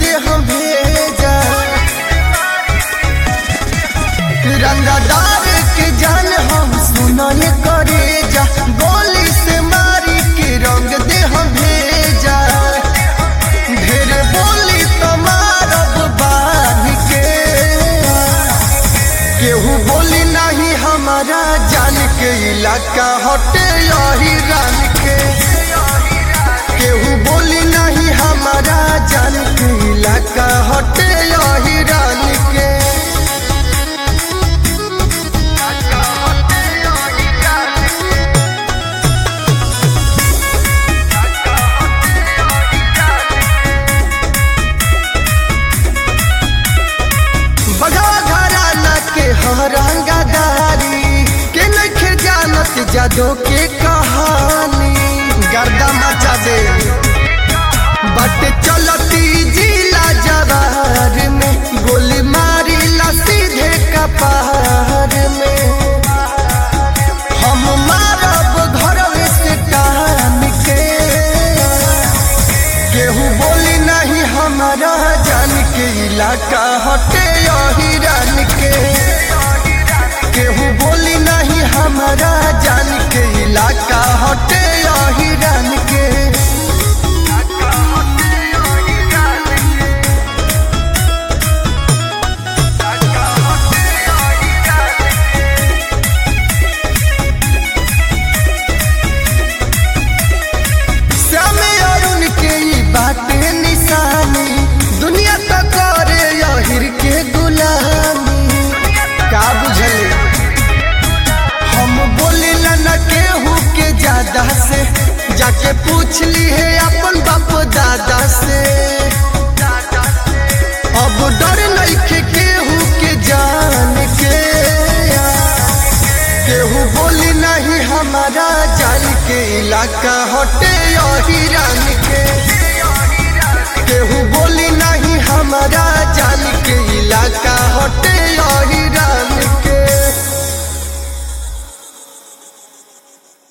दे हम भेजा रंगदार के जान हम सुनल करे जा गोली से मारी के रंग दे हम भेजा ढेर बोली तो मारब बांध के केहू बोली नहीं हमारा जान के इलाका हटे यही रान के केहू बोली नहीं हमारा जान के इलाका हटे यही रान के बगवा घराना के हरंगादारी के नखे जानत जादो के कहानी गर्दा मचा दे बट चलती जिला जवार में गोली मारी ला सीधे कपार में हम मारब घरवे से टान के केहू बोली नहीं हमारा जान के इलाका हटे यही रान के केहू बोली नहीं हमारा जान के इलाका हटे यही रान के श्यामे अरुण के ई बाटे निशानी दुनिया तो करे यहिर के गुलामी का बुझले हम बोले न केहू के ज्यादा से जाके पूछ ली है अपन बाप दादा से अब डर नहीं केहू के जान के केहू बोली नहीं हमारा जान के इलाका हटे यही रान के केहू बोली नहीं हमारा जान के इलाका हटे यही रान